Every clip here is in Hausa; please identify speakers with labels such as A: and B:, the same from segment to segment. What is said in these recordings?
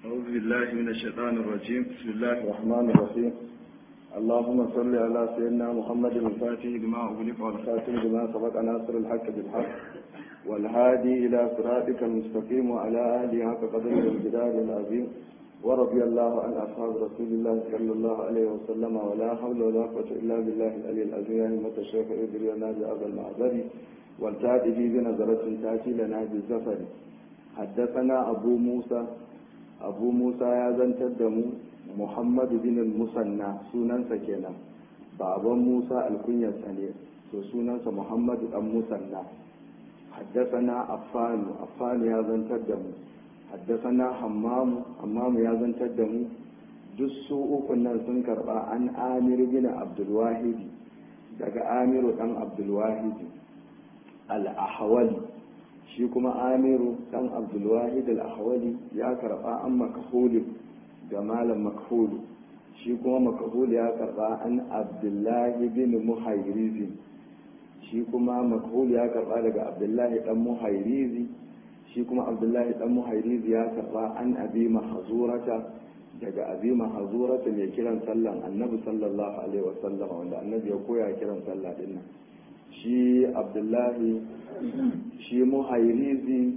A: أعوذ بالله من الشيطان الرجيم بسم الله الرحمن الرحيم اللهم صل على سيدنا محمد الفاتح لما أغلق والخاتم لما سبق ناصر الحق بالحق والهادي إلى صراطك المستقيم وعلى آله حق قدره والجلال العظيم ورضي الله عن أصحاب رسول الله صلى الله عليه وسلم ولا حول ولا قوة إلا بالله العلي العظيم يا همة الشيخ ادري لنا بهذا المعذر والتأتي بنظرة تأتي لنا بالزفر حدثنا أبو موسى أبو موسى يا زنتدم محمد بن المثنى سنن سكينا بابا موسى الكنية سنة سنن محمد بن المثنى حدثنا أفان أفان يا زنتدم حدثنا حمام حمام يا زنتدم جسو كنا سنكر عن آمر بن عبد الواحد daga amiru dan abdulwahidi al-ahwali shi kuma amiru dan abdulwahid al-ahwali ya karba an makhuli ga malam makhulu shi kuma makhulu ya karba an abdullahi bin muhayrizi shi kuma makhulu ya karba daga abdullahi dan muhayrizi shi kuma abdullahi dan muhayrizi ya karba an abi mahzurata daga abi mahzurata mai kiran sallan annabi sallallahu alaihi wasallam wanda annabi ya koya kiran sallah dinnan shi abdullahi shi muhairizi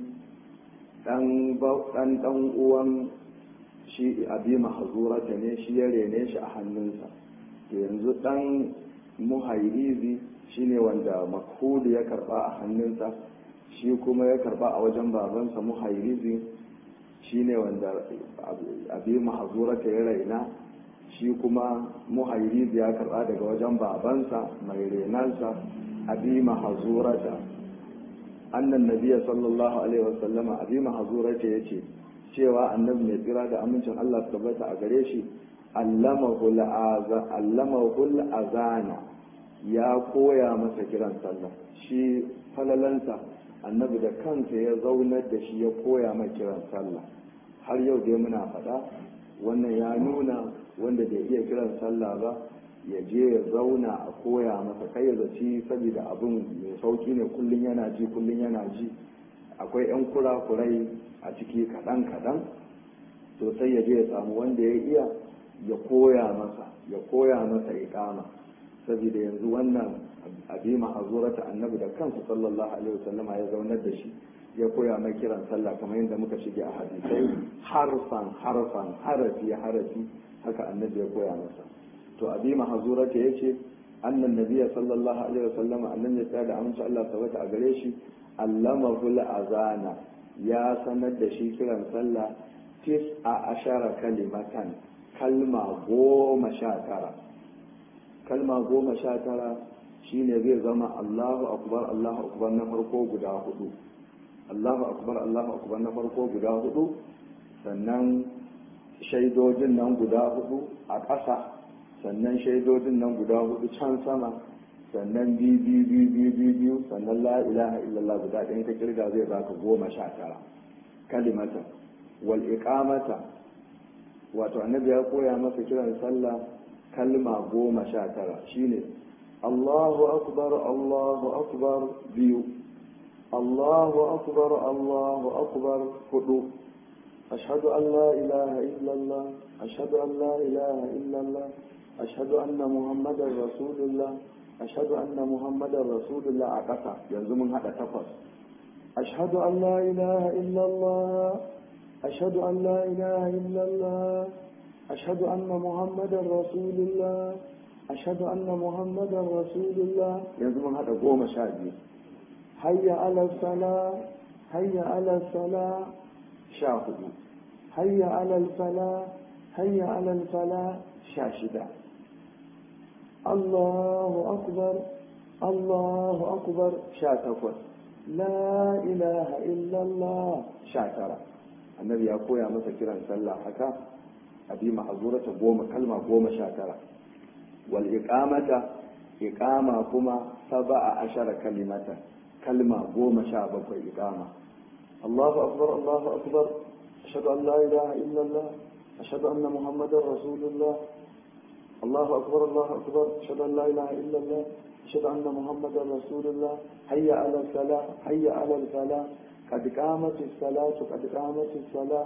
A: dan dan uwan shi abi mahzurata ne shi ya rene shi a hannunsa to yanzu dan muhairizi shine wanda makhulu ya karba a hannunsa shi kuma ya karba a wajen babansa muhairizi shine wanda abi mahzurata ya raina shi kuma muhairizi ya karba daga wajen babansa mai renansa abi mahzurata annan nabiya sallallahu alaihi wasallama abi mahzurata yace cewa annabi mai tsira da amincin Allah su tabbata a gare shi allamahu azana ya koya masa kiran sallah shi falalansa annabi da kansa ya zaunar da shi ya koya mai kiran sallah har yau dai muna faɗa wannan ya nuna wanda bai iya kiran sallah ba ya je ya zauna a koya masa kai ya zaci saboda abin mai sauki ne kullum yana ji kullum yana ji akwai 'yan kurakurai a ciki kaɗan-kaɗan to sai ya je ya samu wanda ya iya ya koya masa ya koya masa iqama saboda yanzu wannan abi mahazurata annabi da kansa sallallahu alaihi wasallama ya zaunar da shi ya koya mai kiran sallah kamar yadda muka shige a hadisai harfan harfan harafi harafi haka annabi ya koya masa to abi mahazurata yace annan nabiyya sallallahu alaihi wasallam annan ya da amince Allah tabbata a gare shi allamahu azana ya sanar da shi kiran sallah tis a ashara kalimatan kalma goma sha tara kalma goma sha tara shine zai zama Allahu akbar Allahu akbar na farko guda hudu Allahu akbar Allahu akbar na farko guda hudu sannan shaidojin nan guda hudu a ƙasa sannan shaidodin nan guda hudu can sama sannan biyu biyu biyu biyu biyu biyu sannan la ilaha illallah guda ɗayan ka kirga zai baka goma sha tara kalimata wal iqamata wato annabi ya koya masa kiran sallah kalma goma sha tara shine Allahu akbar Allahu akbar biyu Allahu akbar Allahu akbar hudu أشهد أن لا إله إلا الله أشهد أن لا إله إلا الله أشهد أن محمدا رسول الله أشهد أن محمدا رسول الله أقطع يلزم هذا تفص أشهد أن لا إله إلا الله أشهد أن لا إله إلا الله أشهد أن محمدا رسول الله أشهد أن محمدا رسول الله يلزم هذا قوم شادي هيا على الصلاة هيا على الصلاة شاهدوا هيا على الفلاح هيا على الفلاح شاشدة الله أكبر الله أكبر شاتفر لا إله إلا الله شاترة النبي يقول يا مسا كيران صلى حكا أبي محظورة قوم كلمة قوم شاترة والإقامة إقامة كما سبع عشر كلمة كلمة قوم شابك إقامة الله أكبر الله أكبر أشهد أن لا إله إلا الله أشهد أن محمدا رسول الله الله أكبر الله أكبر أشهد أن لا إله إلا الله أشهد أن محمدا رسول الله حي على الفلاح حي على الفلاح قد قامت الصلاة قد قامت الصلاة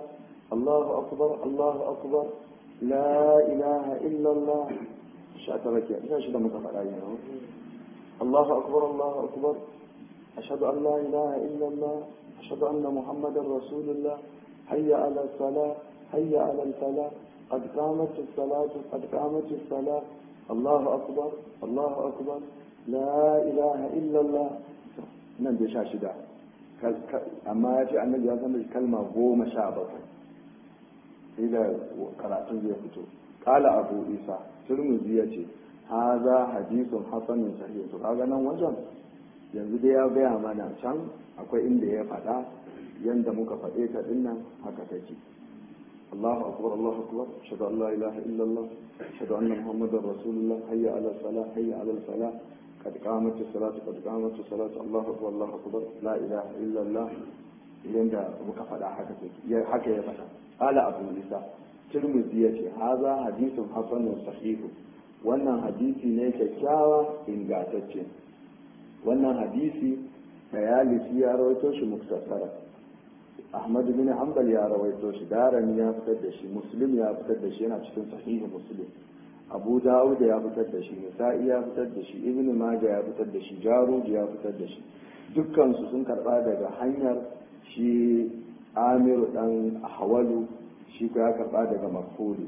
A: Allahu akbar Allahu akbar la ilaha illallah sha ta rake ina shi da muka faɗa yi Allahu akbar Allahu akbar ashhadu an la ilaha illallah ashhadu anna muhammadar rasulullah hayya ala salah hayya ala salah قد قامت الصلاة قد قامت الصلاة الله أكبر الله أكبر لا إله إلا الله nan da sha shida amma ya ce annabi ya san kalma goma sha bakwai sai da karatun zai fito kala abu isa turmuzi ya ce haza hadisun hasanin sahih to kaga nan wajen yanzu dai ya gaya mana can akwai inda ya faɗa yanda muka faɗe ta dinnan haka take الله أكبر الله أكبر أشهد أن لا إله إلا الله أشهد أن محمدا رسول الله هيا على الصلاة هيا على الفلاح قد قامت الصلاة قد قامت الصلاة الله أكبر الله أكبر لا إله إلا الله yanda muka faɗa haka haka ya faɗa ala abu isa tirmidhi yace haza hadithun hasanun sahihu wannan hadisi ne kyakkyawa ingantacce wannan hadisi dayalisi ya rawaito shi muktasara ahmad bin hanbal ya rawaito shi darani ya fitar da shi muslim ya fitar da shi yana cikin sahihu muslim abu dawud ya fitar da shi nisa'i ya fitar da shi ibn majah ya fitar da shi jarud ya fitar da shi dukkan su sun karba daga hanyar shi amiru dan hawalu shi ko ya karba daga mafulu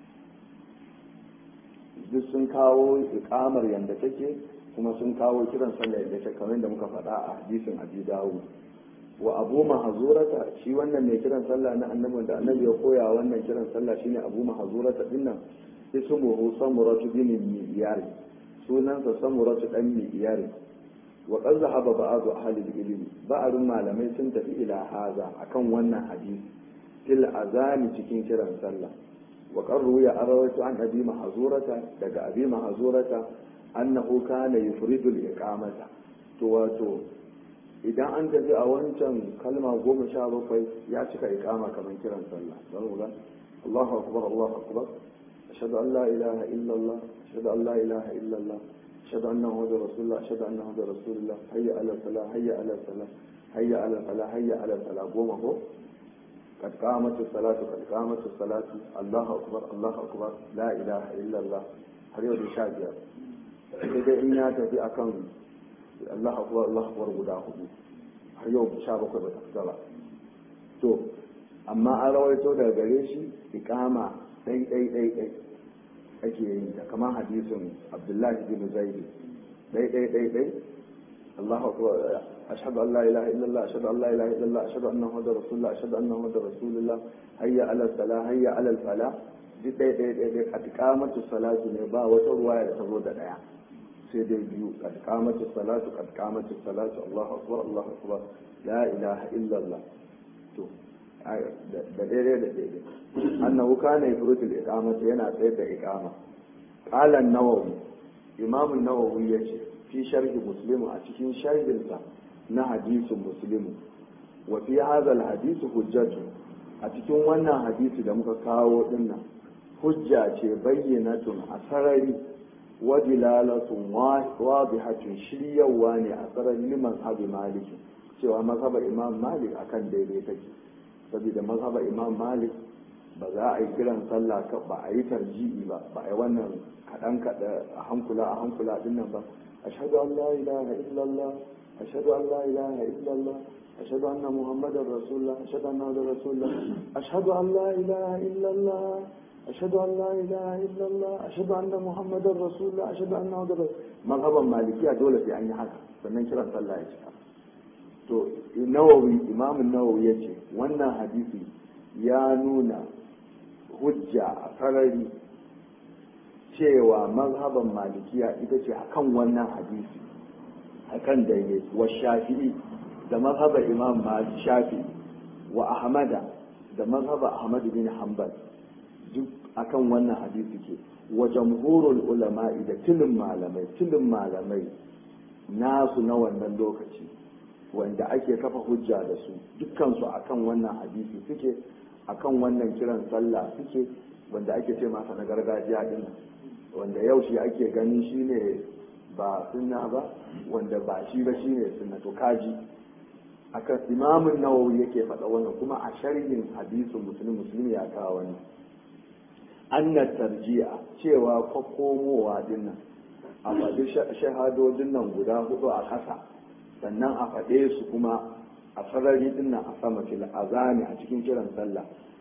A: duk sun kawo ikamar yanda take kuma sun kawo kiran sallah yadda take kamar da muka faɗa a hadisin abi dawud wa abu mahazurata shi wannan mai kiran sallah na annabi da annabi ya koya wannan kiran sallah shine abu mahazurata dinnan ismuhu samuratu bin miyar sunansa samuratu dan miyar wa qad zahaba ba'du ahli al-ilm ba'dun malamai sun tafi ila haza akan wannan hadisi fil azani cikin kiran sallah wa qarru ya arawatu an abi mahazurata daga abi mahazurata annahu kana yufridu al-iqamata to wato idan an tafi a wancan kalma goma sha bakwai ya cika ikama kamar kiran sallah don ga Allahu akbar Allahu akbar ashhadu an la ilaha illa Allah ashhadu an la ilaha illa Allah ashhadu anna muhammadar rasulullah ashhadu anna muhammadar rasulullah hayya ala salah hayya ala salah hayya ala salah hayya ala salah goma ko قد قامت الصلاة قد قامت الصلاة الله أكبر الله أكبر لا إله إلا الله har yau da sha biyar sai dai in ya tafi akan Allah akbar Allah akbar guda hudu har yau sha bakwai ba ta fita ba to amma an rawaito daga gare shi iqama dai dai dai dai ake yin ta kamar hadisin Abdullahi bin Zaid dai dai dai dai Allah akbar ashhadu an la ilaha illallah ashhadu an la ilaha illallah ashhadu anna muhammadar rasulullah ashhadu anna muhammadar rasulullah hayya ala salah hayya ala falah duk dai dai dai dai a tikamatu salatu ne ba wata ruwaya da ta zo da daya sai dai biyu kad kamatu salatu kad kamatu salatu Allahu akbar Allahu akbar la ilaha illallah to da daidai da daidai annahu kana yafrutu al-iqamata yana tsayar da iqama qala an-nawawi imam an-nawawi yace fi sharhi muslim a cikin sharhinsa na hadisin muslim wa fi hadha al-hadith hujjatu a cikin wannan hadisi da muka kawo dinnan hujja ce bayyanatun a sarari wadilalatun wadihatun shiryawa ne a tsaron liman abu maliki cewa mazhabar imam malik akan daidai take saboda mazhabar imam malik ba za a yi kiran sallah ba a yi tarji'i ba ba a yi wannan kaɗan kaɗa a hankula a hankula din nan ba ashhadu an la ilaha illallah ashhadu an la ilaha illallah ashhadu anna muhammadar rasulullah ashhadu anna muhammadar rasulullah ashhadu an la ilaha illallah أشهد أن لا إله إلا الله أشهد أن محمد رسول الله أشهد أن محمد رسول مذهبا مالكية دولة في أي حاجة sannan kiran sallah ya cika to nawawi imamun nawawi ya ce wannan hadisi ya nuna hujja a sarari cewa mazhaban malikiya ita ce akan wannan hadisi akan daidai wa shafi'i da mazhabar imam shafi'i wa ahmada da mazhabar ahmad bin hanbal duk akan wannan hadisi ke wa jamhurul ulama'i da tilin malamai tilin malamai nasu na wannan lokaci wanda ake kafa hujja da su dukkansu akan wannan hadisi suke akan wannan kiran sallah suke wanda ake ce masa na gargajiya din wanda yau shi ake ganin shine ba sunna ba wanda ba shi ba shine sunna to kaji akan imamun nawawi yake faɗa wannan kuma a sharhin hadisin musulmi musulmi ya kawo wannan anna tarji'a cewa kwakkomowa dinnan a faɗi shahadodin nan guda hudu a ƙasa sannan a faɗe su kuma a sarari dinnan a sama fil azami a cikin kiran sallah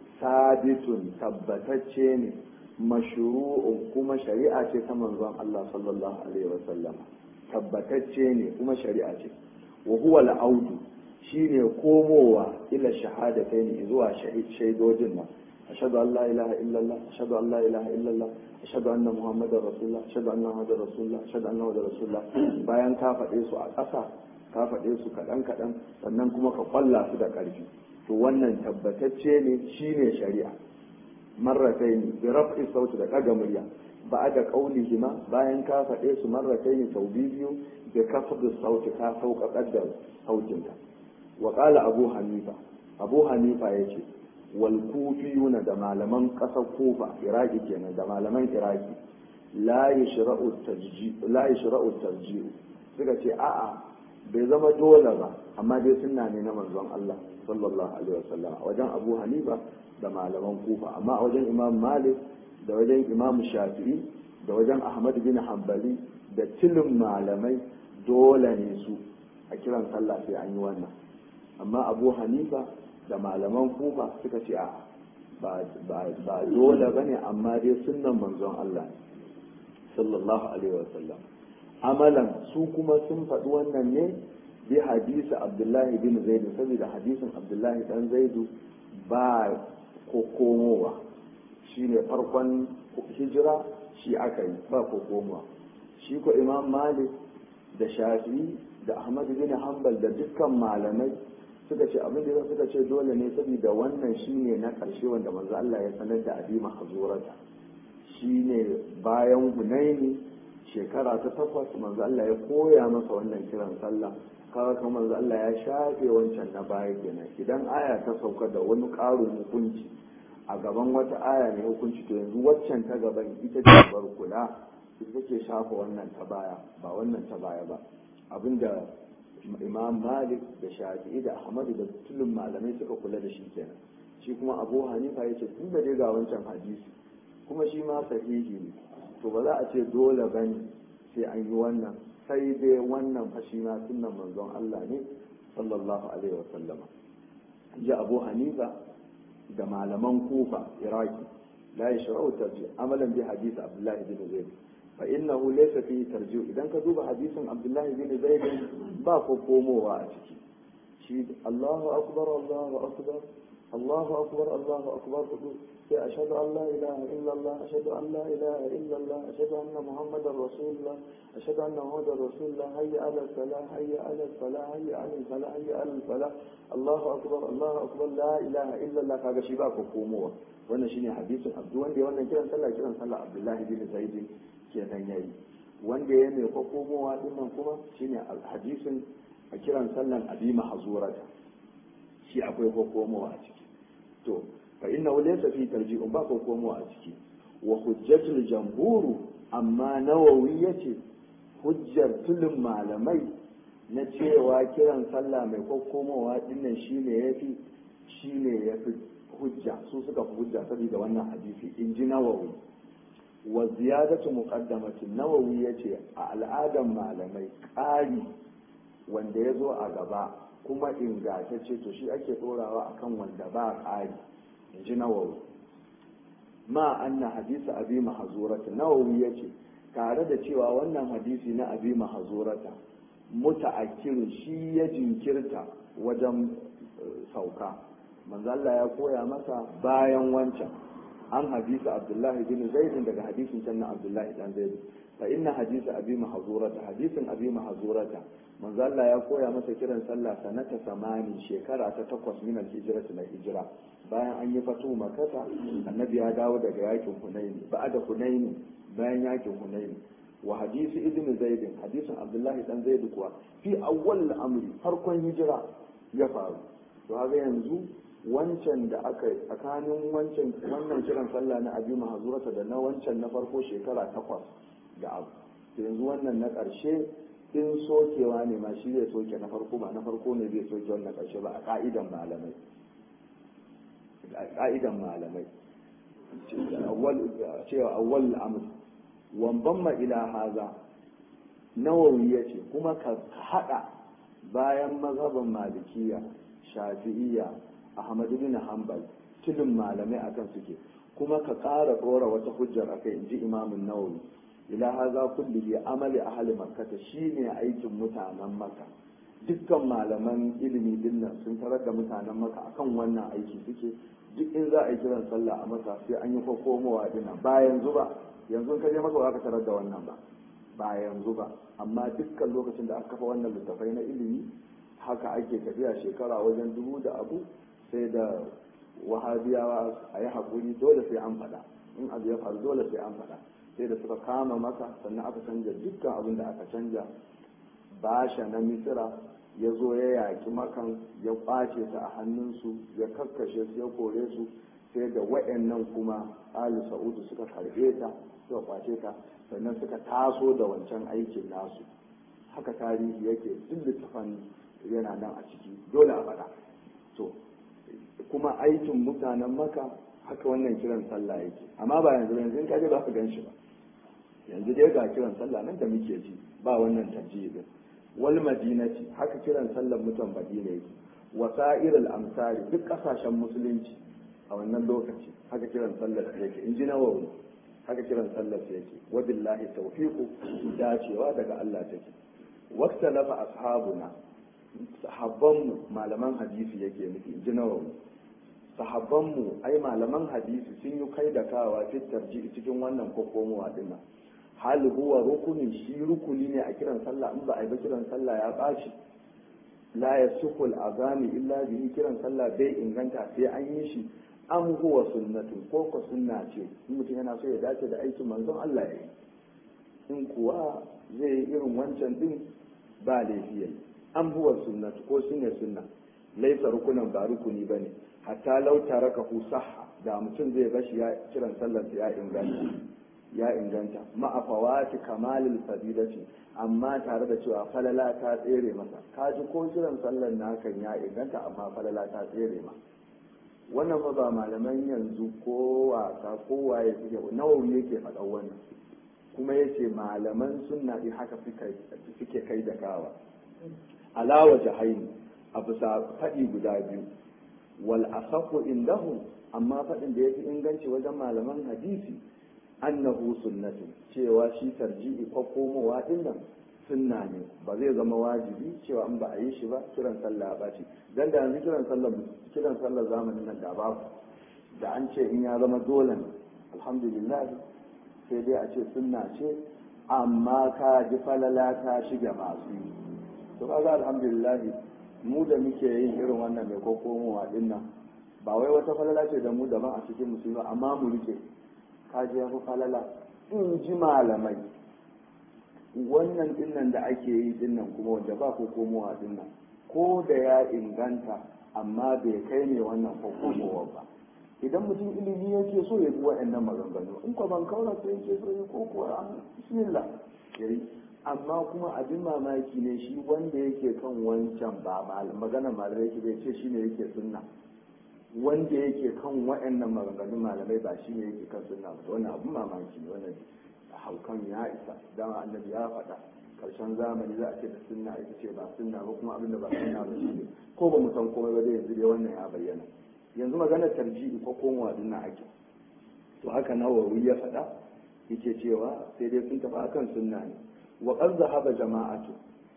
A: sabitun tabbatacce ne mashru'un kuma shari'a ce ta manzon Allah sallallahu alaihi wasallam tabbatacce ne kuma shari'a ce wa huwa al-audu shine komowa ila shahadatayn zuwa shaidojin nan ashhadu an la ilaha illallah ashhadu an la ilaha illallah ashhadu anna muhammadar rasulullah ashhadu anna muhammadar rasulullah ashhadu anna muhammadar rasulullah bayan ka faɗe su a ƙasa ka faɗe su kaɗan kaɗan sannan kuma ka kwalla su da ƙarfi to wannan tabbatacce ne shine shari'a marratayn bi raf'i sauti da ɗaga murya ba da qaulihima bayan ka faɗe su marratayn sau biyu da kafdu sauti ka sauƙaƙar da sautinta wa qala abu hanifa abu hanifa yace wal kufiyuna da malaman ƙasar kufa iraki kenan da malaman iraki la yashra'u tarji la yashra'u tarji suka ce a'a bai zama dole ba amma dai sunna ne na manzon Allah sallallahu alaihi wasallam wajen Abu Hanifa da malaman Kufa amma a wajen Imam Malik da wajen Imam Shafi'i da wajen Ahmad bin Hanbali da tilin malamai dole ne su a kiran sallah sai an yi wannan amma Abu Hanifa da malaman Kufa suka ce a ba ba dole bane amma dai sunnan manzon Allah sallallahu alaihi wasallam amalan su kuma sun faɗi wannan ne bi hadisi abdullahi bin zaidu saboda hadisin abdullahi dan zaidu ba kokomowa shi ne farkon hijira shi aka yi ba kokomowa shi ko imam malik da shafi da ahmad bin hanbal da dukkan malamai suka ce abin da suka ce dole ne saboda wannan shine na ƙarshe wanda manzo Allah ya sanar da abi mahzurata shine bayan hunaini shekara ta takwas manzo Allah ya koya masa wannan kiran sallah kaga kuma manzo Allah ya shafe wancan na baya kenan idan aya ta sauka da wani ƙarin hukunci a gaban wata aya ne hukunci to yanzu waccan ta gaban ita ce bar kula ita ke shafa wannan ta baya ba wannan ta baya ba abinda imam malik da shafi'i da ahmadu da tulun malamai suka kula da shi kenan shi kuma abu hanifa ya ce tun da dai ga wancan hadisi kuma shi ma sahihi ne to ba za a ce dole ba ne sai an yi wannan sai dai wannan fashi ma sunan manzon Allah ne sallallahu alaihi wasallama ji abu hanifa da malaman kufa iraki la yashra'u tarji amalan bi hadisi abdullahi bin zaid fa innahu laysa fihi tarji idan ka duba hadisin abdullahi bin zaid ba ko komowa a ciki shi Allahu akbar Allahu akbar Allahu akbar Allahu akbar sai ashhadu an la ilaha illallah ashhadu an la ilaha illallah ashhadu anna muhammadar rasulullah ashhadu anna muhammadar rasulullah hayya ala salah hayya ala salah hayya ala salah hayya ala salah Allahu akbar Allahu akbar la ilaha illallah kaga shi ba ko komowa wannan shine hadisin abdu wanda ya wannan kiran sallah kiran sallah abdullahi bin zaid kenan yayi wanda ya mai ko komowa dinnan kuma shine hadisin a kiran sallan abi mahzurata shi akwai ko komowa a ciki to fa inna laysa fi tarji'un ba ko komowa a ciki wa hujjatul jamhuru amma nawawi yace hujjar tulun malamai na cewa kiran sallah mai kokomowa dinnan shine yafi shine yafi hujja su suka fi hujja saboda wannan hadisi in ji nawawi wa ziyadatu muqaddamatin nawawi yace a al'adan malamai ƙari wanda ya zo a gaba kuma ingantacce to shi ake ɗorawa akan wanda ba ƙari in ji nawawi ma anna hadisa abi mahazurata nawawi ya ce tare da cewa wannan hadisi na abi mahazurata muta'akkirin shi ya jinkirta wajen sauka manzo Allah ya koya masa bayan wancan an hadisa abdullahi bin zaid daga hadisin can na abdullahi dan zaid fa inna hadisa abi mahzurata hadisin abi mahzurata manzo Allah ya koya masa kiran sallah sanata samani shekara ta takwas min al-hijrati na hijira bayan an yi fatu makata annabi ya dawo daga yakin hunaini ba'da hunaini bayan yakin hunaini wa hadisi ibn zaid hadisin abdullahi dan zaid kuwa fi awwal al-amri farkon hijira ya faru to haka yanzu wancan da aka tsakanin wancan wannan kiran sallah na abi mahzurata da na wancan na farko shekara takwas da abu yanzu wannan na ƙarshe in sokewa ne ma shi zai soke na farko ba na farko ne zai soke wannan ƙarshe ba a ka'idan malamai a ka'idan malamai cewa awwal amr wamban ma ila haza nawawi ya ce kuma ka haɗa bayan mazhaban malikiya shafi'iyya ahmad bin hanbal tilin malamai akan suke kuma ka ƙara ɗora wata hujjar akai in ji imamun nawawi ila haza kullihi amali ahli makkata shine aikin mutanen maka dukkan malaman ilimi dinnan sun tarar da mutanen maka akan wannan aiki suke duk in za a yi kiran sallah a maka sai an yi komowa dinnan ba yanzu ba yanzu ka je maka ba ka tarar da wannan ba ba yanzu ba amma dukkan lokacin da aka kafa wannan littafai na ilimi haka ake tafiya shekara wajen dubu da abu sai da wahabiyawa a yi haƙuri dole sai an faɗa in abu ya faru dole sai an faɗa sai da suka kama maka sannan aka canja dukkan abin da aka canja basha na misira ya zo ya yaƙi makan ya ƙwace ta a hannunsu ya kakkashe su ya kore su sai da wa'annan kuma ali sa'udu suka karɓe ta suka ƙwace ta sannan suka taso da wancan aikin nasu haka tarihi yake duk littafan yana nan a ciki dole a faɗa to kuma aikin mutanen maka haka wannan kiran sallah yake amma ba yanzu yanzu in kaje ba ka gan shi ba yanzu dai ga kiran sallah nan da muke ji ba wannan tarjihi wal madinati haka kiran sallar mutan madina yake wasa'irul amsari duk kasashen musulunci a wannan lokaci haka kiran sallar yake in ji nawawi haka kiran sallar yake wa billahi tawfiqu dacewa daga Allah take waqta lafa ashabuna sahabbanmu malaman hadisi yake nufi in ji nawawi sahabbanmu ai malaman hadisi sun yi kai da kawa fitar cikin wannan kokomowa dinnan hal huwa rukunin shi rukuni ne a kiran sallah in ba a yi ba kiran sallah ya ɓaci la ya sukul azami illa bihi kiran sallah bai inganta sai an yi shi an huwa sunnatun ko ko sunna ce in mutum yana so ya dace da aikin manzon Allah ya yi in kuwa zai yi irin wancan din ba laifi yayi an huwa sunnatu ko shine sunna laisa rukunan ba rukuni bane hatta lau tarakahu sahha da mutum zai bashi ya kiran sallar ya inganta ya inganta ma'afawati kamalil fadilati amma tare da cewa falala ta tsere masa kaji ko kiran sallar nakan ya inganta amma falala ta tsere ma wannan fa ba malaman yanzu ko wasa ko waye suke nawawi yake faɗan wannan kuma yace malaman sunna din haka suke kai da kawa alawa jahaini a bisa faɗi guda biyu wal asafu indahu amma faɗin da yafi inganci wajen malaman hadisi annahu sunnatu cewa shi tarji'i ko komowa din nan sunna ne ba zai zama wajibi cewa in ba a yi shi ba kiran sallah ba ce dan da yanzu kiran sallah kiran sallah zamanin nan da babu da an ce in ya zama dole ne alhamdulillah sai dai a ce sunna ce amma ka ji falala ta shiga masu yi to kaga alhamdulillah mu da muke yin irin wannan mai kokomowa din nan ba wai wata falala ce da mu daban a cikin musulmi amma mu rike kaji ya fi falala in ji malamai wannan dinnan da ake yi dinnan kuma wanda ba ko komowa dinnan ko da ya inganta amma bai kai ne wannan komowa ba idan mutum ilimi yake so ya bi wa'annan maganganu in ko ban kaura sai yake so ya ko kuwa an bismillah yayi amma kuma abin mamaki ne shi wanda yake kan wancan ba magana malamai yake bai ce shine yake sunna wanda yake kan wa'annan maganganun malamai ba shi ne yake kan sunna ba wannan abun mamaki ne wannan haukan ya isa dama annabi ya faɗa karshen zamani za a ce da sunna ita ce ba sunna ba kuma abin da ba sunna ba shi ne ko ba mu san komai ba dai yanzu dai wannan ya bayyana yanzu maganar tarji'i ko komowa din na ake to haka nawawi ya faɗa yake cewa sai dai sun tafi akan sunna ne wa qad zahaba jama'atu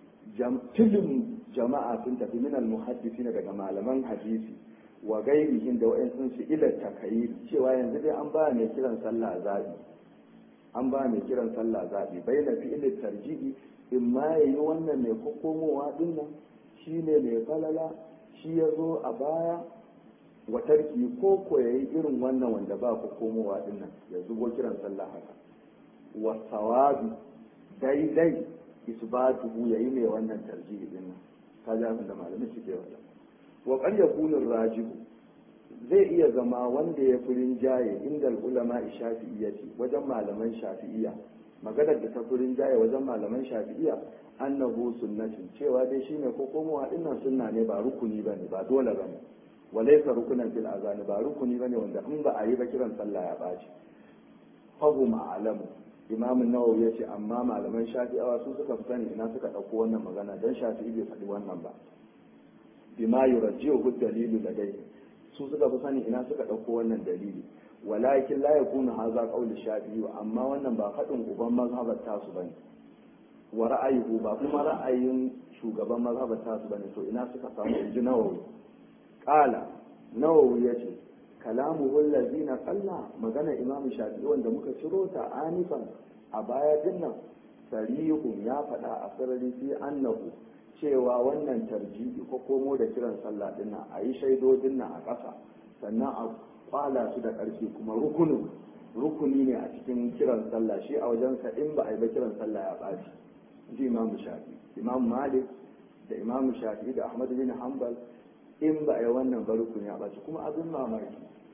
A: tilin jama'a sun tafi min al-muhaddisin daga malaman hadisi wa gairihin da wa'in su ila takayi cewa yanzu dai an ba mai kiran sallah zabi an ba mai kiran sallah zabi bai na fi'ilin tarji'i in ma ya yi wannan mai kokomowa din nan shi ne mai falala shi ya zo a baya wa tarki ko ko ya yi irin wannan wanda ba kokomowa din nan ya zubo kiran sallah haka wa sawabi daidai isbatuhu ya yi mai wannan tarji'i din nan kaja da malamin suke wata wa qad yakunu rajihu zai iya zama wanda ya fi rinjaye inda ulama shafi'iyyati wajen malaman shafi'iyya maganar da ta furin jaye wajen malaman shafi'iya annahu sunnatin cewa dai shine ko komowa dinnan sunna ne ba rukuni bane ba dole bane walaysa rukunan fil azani ba rukuni bane wanda in ba a yi ba kiran sallah ya baci fahum a'lamu imam nawawi yace amma malaman shafi'awa su suka fi sani ina suka dauko wannan magana dan shafi'i bai faɗi wannan ba bima yurajjihu dalilu ladai su suka fi sani ina suka dauko wannan dalili walakin la yakunu hadha qawli shafi'i amma wannan ba faɗin uban mazhabar tasu bane wa ra'ayuhu ba kuma ra'ayin shugaban mazhabar tasu bane to ina suka samu inji nawawi qala nawawi yace kalamuhu allazina qalla magana imam shafi'i wanda muka ciro ta anifan a baya dinnan sarihun ya faɗa a sarari fi annahu cewa wannan tarjihi ko komo da kiran sallah dinnan a yi shaidodin nan a ƙasa sannan a kwala su da ƙarfi kuma rukunin rukuni ne a cikin kiran sallah shi a wajensa in ba a yi ba kiran sallah ya ɓaci ji imam shafi imam malik da imam shafi da ahmad bin hanbal in ba a yi wannan ba rukuni ya ɓaci kuma abin mamaki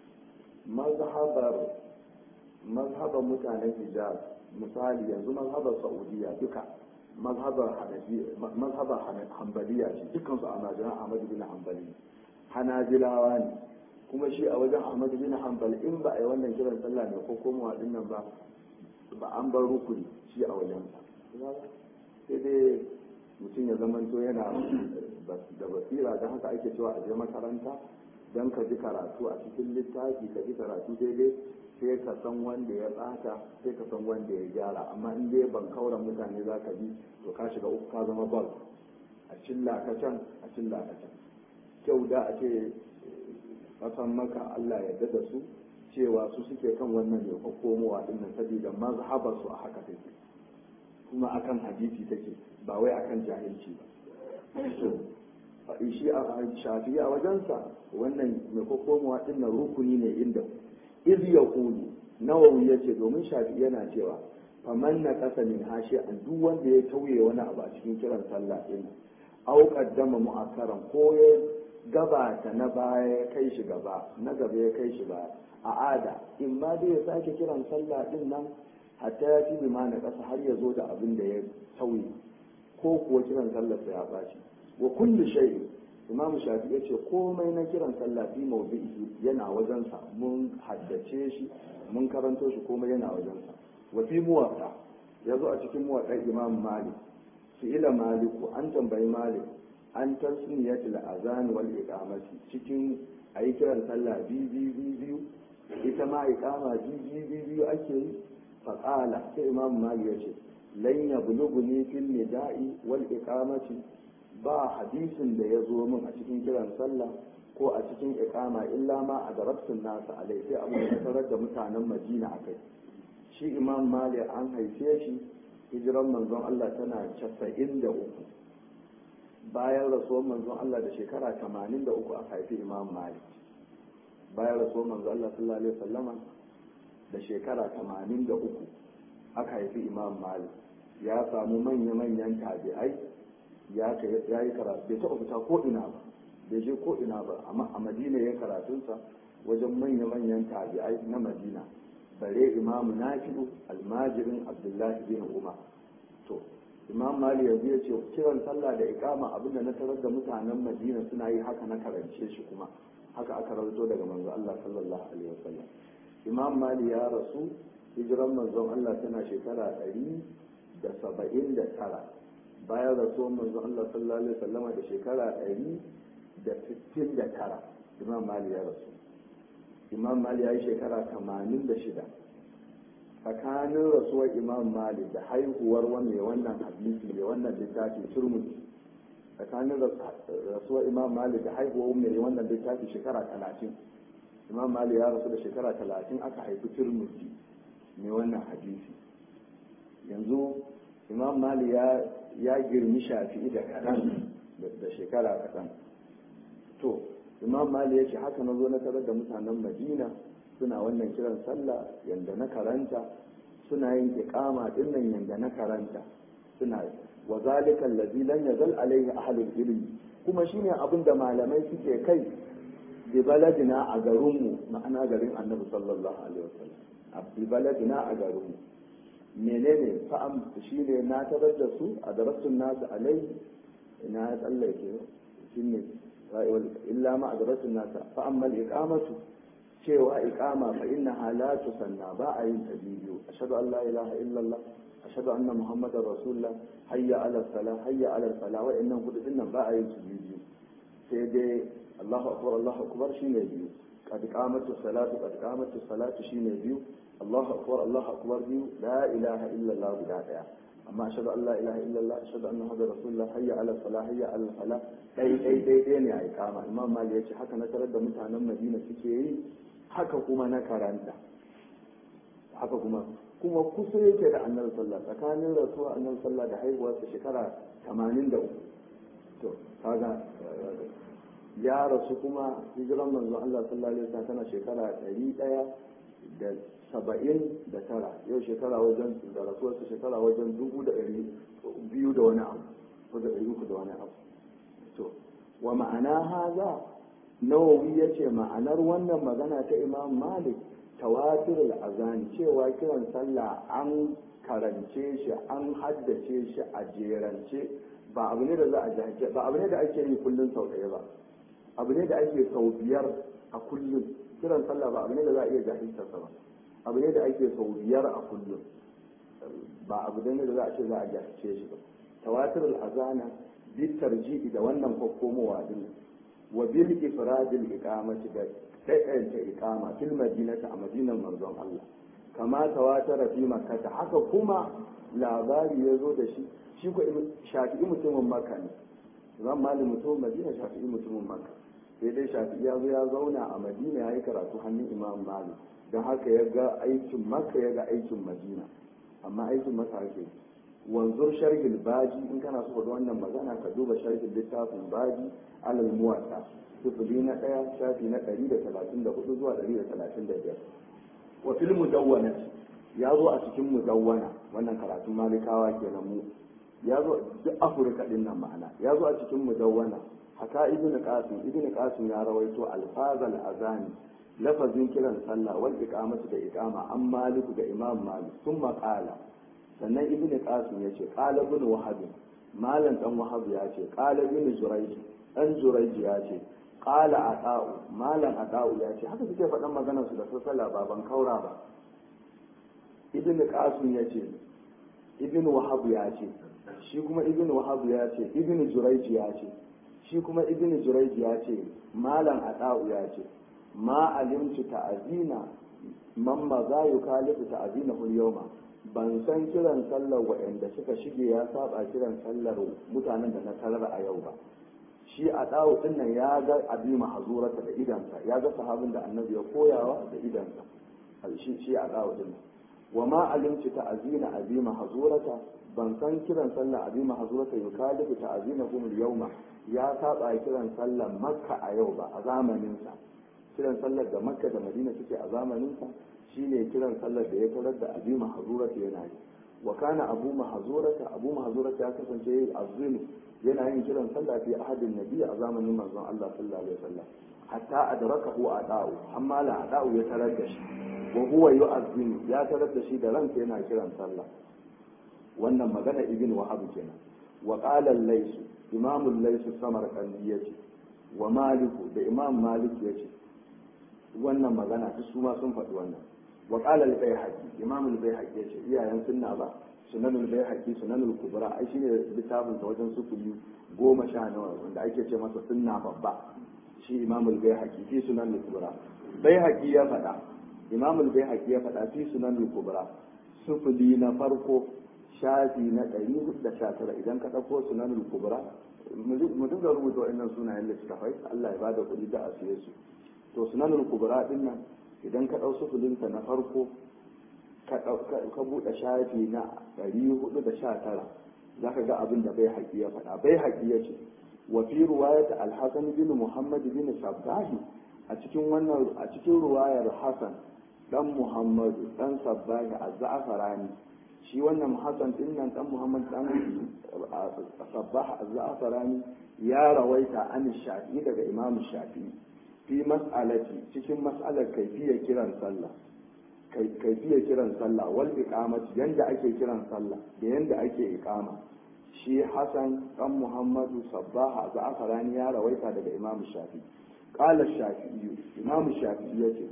A: mazhabar mazhabar mutanen hijaz misali yanzu mazhabar saudiya duka mazhabar mazhabar hanbaliya ce dukkan su a majiran ahmad bin hanbali hanabilawa ne kuma shi a wajen ahmad bin hanbal in ba a yi wannan kiran sallah ne ko komowa din nan ba ba an bar rukuni shi a wajen sai dai mutum ya zamanto yana da basira don haka ake cewa a je makaranta don ka ji karatu a cikin littafi ka ji karatu daidai sai ka san wanda ya tsaka sai ka san wanda ya gyara amma in dai ban kauran mutane za ka bi to ka shiga uku ka zama bal a cilla ka can a cilla ka can kyau da a ce kasan maka Allah ya da su cewa su suke kan wannan ne ko komowa din nan saboda mazhabar su a haka take kuma akan hadisi take ba wai akan jahilci ba shi a shafi a wajensa wannan mai kokomowa din nan rukuni ne inda iz ya kulu nawawi ya ce domin shafi yana cewa faman na kasa min hashi an duk wanda ya tauye wani abu a cikin kiran sallah din au qaddama mu'akkaran ko ya gabata na baya ya kai shi gaba na gaba ya kai shi ba a ada in ma dai ya sake kiran sallah din nan hatta ya fi ma na kasa har ya zo da abin da ya tauye ko kuwa kiran sallah ya baci wa kullu shay'in imam shafi ya ce komai na kiran sallah fi mawdi'i yana wajensa mun haddace shi mun karanto shi komai yana wajensa wa fi muwatta yazo a cikin muwatta imam malik su ila maliku an tambayi malik an tasniyatul azan wal iqamati cikin ayi kiran sallah bi bi bi biyu ita ma iqama bi bi bi biyu ake yi fa qala sai imam malik ya ce lan yablughuni fil nida'i wal iqamati ba hadisin da ya zo min a cikin kiran sallah ko a cikin iqama illa ma a darabtun nasu alai sai abu da tarar da mutanen madina a kai shi imam malik an haife shi hijiran manzon allah tana casa'in da uku bayan rasuwar manzon allah da shekara tamanin da uku aka haifi imam malik bayan rasuwar manzon allah sallallahu alaihi wasallama da shekara tamanin da uku aka haifi imam malik ya samu manya-manyan tabi'ai ya yi karatu bai taɓa fita ko ina ba bai je ko ina ba amma a madina ya karatunsa wajen manya-manyan tabi'ai na madina bare imamu nafi'u almajirin abdullahi bin umar to imam mali yanzu ya ce kiran sallah da ikama abinda na tarar da mutanen madina suna yi haka na karance shi kuma haka aka rawaito daga manzo Allah sallallahu alaihi wasallam imam mali ya rasu hijiran manzon Allah tana shekara ɗari da saba'in da tara bayan rasuwar manzon Allah sallallahu alaihi wasallama da shekara ɗari da sittin da tara imam mali ya rasu imam mali ya yi shekara tamanin da shida tsakanin rasuwar imam mali da haihuwar mai wannan hadisi mai wannan littafi turmuti tsakanin rasuwar imam mali da haihuwar mai wannan littafi shekara talatin imam mali ya rasu da shekara talatin aka haifi turmuti mai wannan hadisi yanzu imam mali ya girmi shafi'i da kaɗan da shekara kaɗan to imam mali ya ce haka na zo na tarar da mutanen madina suna wannan kiran sallah yanda na karanta suna yin iqama din nan yanda na karanta suna wa zalika allazi lam yazal alaihi ahlul ilmi kuma shine abin da malamai suke kai bi baladina a garinmu ma'ana garin annabi sallallahu alaihi wasallam bi baladina a garinmu menene fa'am shi ne na tarar da su a darasun nasu alai ina ya tsallake shi ne illa ma a darasun nasu fa'ammal iqamatu cewa iqama fa inna halatu sanna ba a yin ta biyu ashhadu an la ilaha illallah ashhadu anna muhammadar rasulullah hayya ala salah hayya ala salah wa innan hudu dinnan ba a yin su biyu sai dai Allahu akbar Allahu akbar shine biyu qad qamatu salatu qad qamatu salatu shine biyu Allahu akbar Allahu akbar biyu la ilaha illallah guda daya amma ashhadu an la ilaha illallah ashhadu anna muhammadar rasulullah hayya ala salah hayya ala salah dai dai dai dai ne a iqama imam mali yace haka na tarar da mutanen madina suke yi haka kuma na karanta haka kuma kuma kusa yake da annabi sallah tsakanin rasuwa annabi sallah da haihuwarsa shekara 83 to kaga ya rasu kuma hijiran manzon Allah sallallahu alaihi wasallam tana shekara 100 da saba'in da tara yau shekara wajen da rasuwarsa shekara wajen dubu da ɗari biyu da wani abu ko da ɗari uku da wani abu to wa ma'ana haza nawawi ya ce ma'anar wannan magana ta imam malik tawatir azani cewa kiran sallah an karance shi an haddace shi a jerance ba abu ne da za a jaje ba abu ne da ake yi kullum sau ɗaya ba abu ne da ake sau biyar a kullum kiran sallah ba abu ne da za a iya jahiltarsa ba abu ne da ake sau biyar a kullum ba abu ne da za a ce za a jahilce shi ba tawatir azana bi tarji'i da wannan kokkomowa din wa bil ifradil iqamati da ɗaiɗaita iqama fil madinati a madinan manzon Allah kama tawatara fi makkah haka kuma labari ya zo da shi shi ko shafi'i mutumin makka ne zan malin mutumin madina shafi'i mutumin makka sai dai shafi'i ya zo ya zauna a madina ya yi karatu hannun imam malik don haka ya ga aikin makka ya ga aikin madina amma aikin maka ake wanzur sharhil baji in kana so ga wannan magana ka duba sharhin littafin baji alal muwatta sifili na ɗaya shafi na ɗari da talatin da hudu zuwa ɗari da talatin da biyar wa fil mudawwana ya zo a cikin mudawwana wannan karatun malikawa kenan mu ya zo duk afirka din nan ma'ana ya zo a cikin mudawwana haka ibnu qasim ibnu qasim ya rawaito alfazal azani lafazin kiran sallah wal iqamatu da iqama an maliku da imam malik thumma qala sannan ibn qasim yace qala ibn wahab malam dan wahab ya ce qala ibn jurayj dan jurayj ya ce qala ata'u malam ata'u ya ce haka suke faɗan maganar su da sallah ba ban kaura ba ibn qasim ya ce ibn wahab ya ce shi kuma ibn wahab ya ce ibn jurayj ya ce shi kuma ibn jurayj ya ce malam ata'u ya ce ma alimtu ta'azina man ma za yi kalifu ta'azina yawma ban san kiran sallar waɗanda suka shige ya saba kiran sallar mutanen da na tarar a yau ba shi a ɗawo ɗin nan ya ga abi mahazurata da idansa ya ga sahabin da annabi ya koyawa da idansa shi shi a ɗawo ɗin nan wa ma alimtu ta'azina abi mahazurata ban san kiran sallar abi mahazurata yukalifu ta'azina hum yawma ya saba kiran sallar makka a yau ba a zamaninsa kiran sallar da makka da madina suke a zamaninsa shine kiran sallar da ya tarar da abu mahazurata yana yi wa kana abu mahazurata abu mahazurata ya kasance yayi azumi yana yin kiran sallah fi ahadin nabi a zamanin manzon Allah sallallahu alaihi wasallam hatta adrakahu ada'u amma la ada'u ya tarar da shi wa huwa yu'azzim ya tarar da shi da ransa yana kiran sallah wannan magana ibn wahab kenan wa qala al-lays imam al-lays samarqandi yace wa maliku da imam malik yace wannan magana ta su ma sun faɗi wannan wa qala al-bayhaqi imam al-bayhaqi yace iyayen sunna ba sunan al-bayhaqi sunan al-kubra ai shine littafin ta wajen sufuri goma sha nawa wanda ake ce masa sunna babba shi imam al-bayhaqi fi sunan al-kubra bayhaqi ya faɗa imam al-bayhaqi ya faɗa fi sunan al-kubra sufuli na farko shafi na 419 idan ka ɗauko sunan al-kubra mu dinga rubuta wa'annan sunayen littafai Allah ya bada kuɗi da a siye su to sunanul kubra din nan idan ka ɗau sufulinsa na farko ka buɗe shafi na 419 za ka ga abin da bai haƙi ya faɗa bai haƙi ya ce wa fi ruwayat al-hasan bin muhammad bin sabbahi a cikin wannan a cikin ruwayar hasan dan muhammadu dan sabbahi az-za'farani shi wannan hasan din nan dan muhammad dan sabbah az-za'farani ya rawaita an shafi daga imam shafi'i fi mas'alati cikin mas'alar kaifiyar kiran sallah kaifiyar kiran sallah wal iqamati yanda ake kiran sallah da yanda ake iqama shi Hassan dan Muhammadu Sabbaha Za'farani ya rawaita daga Imam Shafi qala Shafi'i Imam Shafi'i yace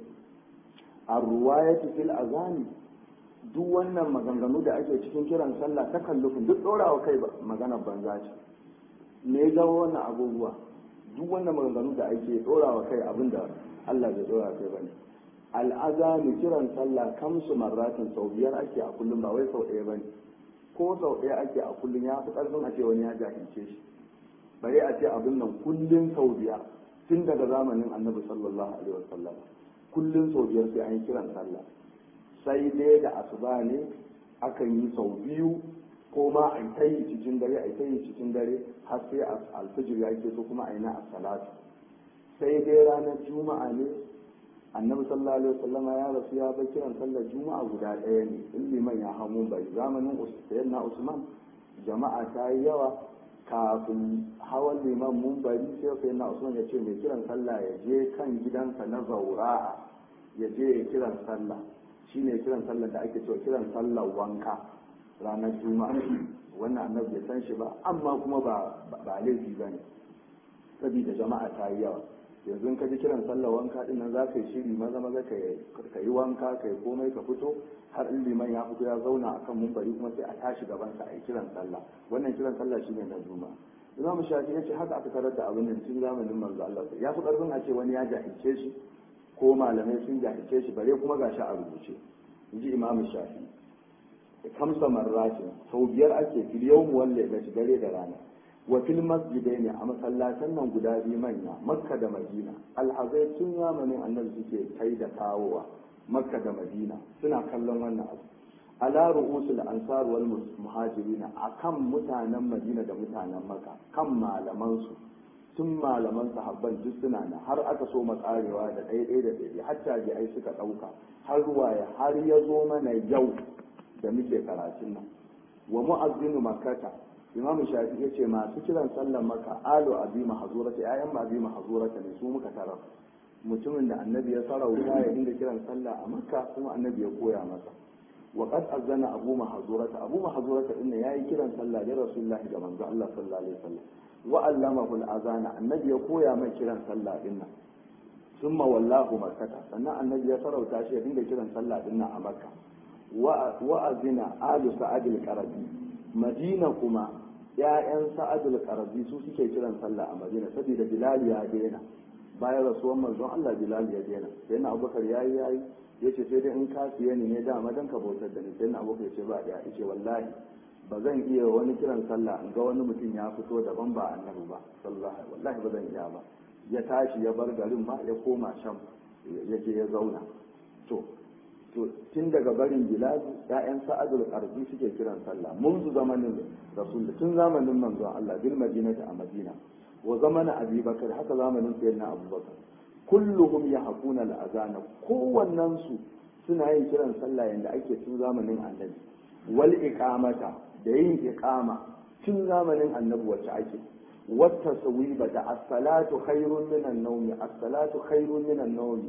A: ar-ruwayatu fil azani duk wannan maganganu da ake cikin kiran sallah ta kallufin duk ɗorawa kai maganar banza ce me ga wannan abubuwa duk wannan maganganu da ake ɗorawa kai abinda Allah bai ɗora kai bane al'azami kiran sallah kamsu marratin sau biyar ake a kullum ba wai sau ɗaya bane ko sau ɗaya ake a kullum ya fi ƙarfin a ce wani ya jahilce shi bare a ce abin nan kullum sau biyar tun daga zamanin annabi sallallahu alaihi wasallam kullum sau biyar sai an yi kiran sallah sai dai da asuba ne akan yi sau biyu ko ma a ta yi cikin dare a ta yi cikin dare har sai alfijir ya ke so kuma a yi na salatu sai dai ranar juma'a ne annabi sallallahu alaihi wasallama ya rasu ya bar kiran sallar juma'a guda ɗaya ne in liman ya hamu bai zamanin sayyidina usman jama'a ta yi yawa kafin hawan liman mun bari sai sayyidina usman ya ce mai kiran sallah ya je kan gidansa na zaura'a ya je ya kiran sallah shine kiran sallar da ake cewa kiran sallar wanka ranar juma'a wannan annabi bai san shi ba amma kuma ba ba laifi bane saboda jama'a ta yi yawa yanzu in ka ji kiran sallar wanka din nan za ka yi shiri maza maza ka yi wanka ka yi komai ka fito har in liman ya fito ya zauna akan mumbari kuma sai a tashi gaban sa a yi kiran sallah wannan kiran sallah shine na juma'a imam shafi ya ce haka aka tarar da abin nan tun zamanin manzo Allah ya fi karfin a ce wani ya jahilce shi ko malamai sun jahilce shi bare kuma gashi a rubuce inji imam shafi kamsa marratin sau biyar ake fil yawm wal lailati dare da rana wa fil masjidaini a masallatan nan guda biyu manya makka da madina alhazai tun zamanin annabi suke kai da kawowa makka da madina suna kallon wannan abu ala ru'usul ansar wal muhajirin akan mutanen madina da mutanen makka kan malaman su tun malaman sahabban duk suna nan har aka so makarewa da ɗaya da ɗaya hatta ji ai suka ɗauka har ruwaya har ya zo mana yau da muke karatun nan wa mu'azzinu makkata imam shafi ya ce masu kiran sallar maka alu abi mahazurata ƴaƴan abi mahazurata ne su muka tarar mutumin da annabi ya sarauta ya dinga kiran sallah a makka kuma annabi ya koya masa wa qad azana abu mahazurata abu mahazurata din yayi kiran sallah da rasulullahi da manzo Allah sallallahu alaihi wasallam wa allamahu al-azana annabi ya koya mai kiran sallah din nan summa wallahu makkata sannan annabi ya sarauta shi ya dinga kiran sallah din nan a makka wa azina alu sa'ad al-qarabi madina kuma ‘ya'yan sa'adul ƙarfi su suke kiran sallah a madina saboda bilal ya daina bayan rasuwan manzon Allah bilal ya daina sai na abubakar ya yi yayi ya ce sai dai in ka siye ni ne dama dan ka bautar da ni sai na abubakar ya ce ba da ya ce wallahi ba zan iya wani kiran sallah in ga wani mutum ya fito daban ba annabi ba sallallahu wallahi ba zan iya ba ya tashi ya bar garin ba ya koma sham ya je ya zauna to to tun daga barin biladu ya'yan sa'adul qarbi suke kiran sallah munzu zamanin rasul tun zamanin manzon Allah bil madinati a madina wa zamanin abi bakar haka zamanin sayyidina abubakar kulluhum yahquna al azana kowannen su suna yin kiran sallah yanda ake tun zamanin annabi wal iqamata da yin iqama tun zamanin annabi wacce ake wata sawiba da as-salatu khairun minan nawmi as-salatu khairun minan nawmi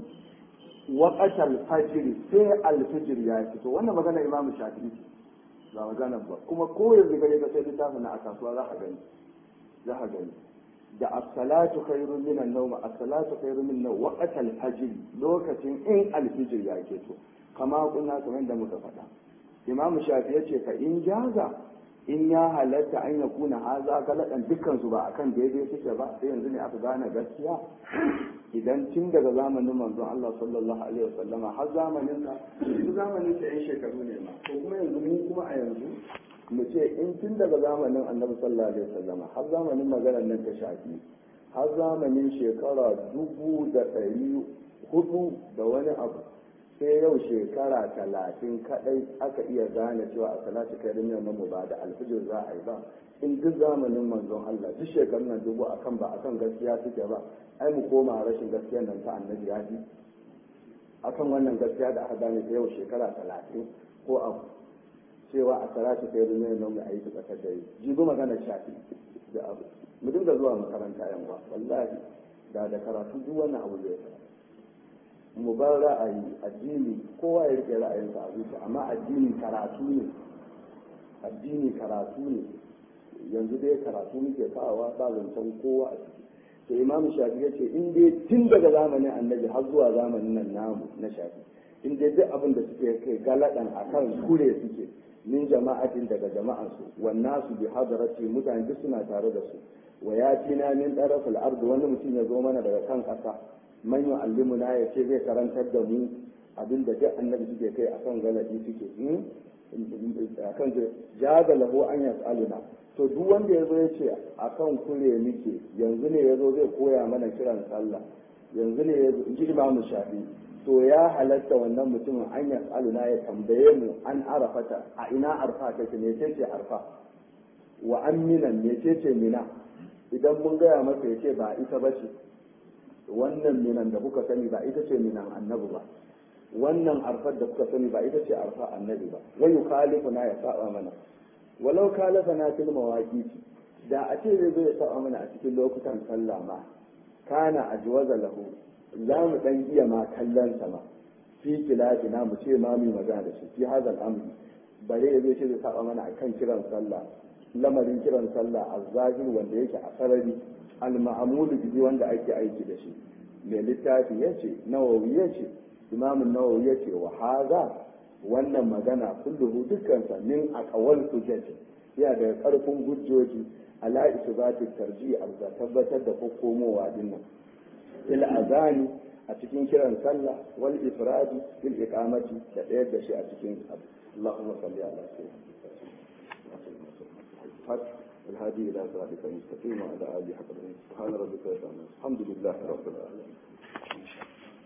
A: وقت الفجر sai alfijir ya fito wannan magana imamu shafi'i ba magana ba kuma ko yanzu gare ka sai littafin na a kasuwa za ka gani za ka gani da as-salatu khairun min an-nawm as-salatu khairun min an-nawm waqt al-fajr lokacin in alfijir ya fito kama kunna kamar da muka faɗa imamu shafi ya ce fa in jaza in ya halatta an ya kuna haza galadan dukkan su ba akan daidai suke ba sai yanzu ne aka gane gaskiya idan tun daga zamanin manzon Allah sallallahu alaihi wasallama har zamanin ka yanzu zamanin sa yan shekaru ne ma ko kuma yanzu mu kuma a yanzu mu ce in tun daga zamanin annabi sallallahu alaihi wasallama har zamanin maganar nan ta shafi har zamanin shekara dubu da ɗari hudu da wani abu sai yau shekara talatin kadai aka iya gane cewa a salatu kai nan mu ba da alfijir za a yi ba in duk zamanin manzon Allah duk shekarun nan dubu akan ba akan gaskiya suke ba ai mu koma rashin gaskiya nan ta annabi ya ji akan wannan gaskiya da aka gane ta yau shekara talatin ko abu cewa a salatu kai nan mu a yi ta tsakar dare jibi magana shafi da abu mu dinga zuwa makaranta yan wallahi da da karatu duk wannan abu zai fara mu bar ra'ayi addini kowa ya rike ra'ayinsa a zuciya amma addini karatu ne addini karatu ne yanzu dai karatu muke sawa ba zancen kowa a ciki to imamu shafi ya ce in dai tun daga zamanin annabi har zuwa zamanin nan namu na shafi in dai duk abin da suke kai galadan akan kure suke min jama'atin daga jama'ansu wannan su bi hadarati mutane duk suna tare da su wa ya tina min tarafil ard wani mutum ya zo mana daga kan ƙasa man yu'allimuna ya ce zai karantar da mu abin da duk annabi suke kai akan galadi suke akan jaza lahu an yas'aluna to duk wanda ya zo ya ce akan kure muke yanzu ne ya zo zai koya mana kiran sallah yanzu ne ya zo ji imamu shafi to ya halatta wannan mutumin an yas'aluna ya tambaye mu an arafata a ina arfa take me ce arfa wa an minan me ce mina idan mun gaya masa ya ce ba ita ba ce wannan minan da kuka sani ba ita ce minan annabi ba wannan arfar da kuka sani ba ita ce arfa annabi ba wa yukhalifuna ya saba mana walau kalafana fil mawaqiti da a ce zai zo ya saba mana a cikin lokutan sallah ma kana ajwaza lahu za mu dan iya ma kallon sa ma fi kilafina mu ce ma mu magana da shi fi hadal amri bare ya zai ce zai saba mana akan kiran sallah lamarin kiran sallah azzahir wanda yake a sarari al-ma'mulu bihi wanda ake aiki da shi mai littafi yace nawawi yace imamun nawawi yace wa haza wannan magana kulluhu dukkansa min aqwal hujjati ya da karfin hujjoji ala isbati tarji a tabbatar da komowa dinnan il azani a cikin kiran sallah wal ifradi fil iqamati da ɗayar da shi a cikin abu Allahumma salli ala sayyidina الهادي إلى صراطك المستقيم وعلى آله حق سبحان ربك الحمد لله رب العالمين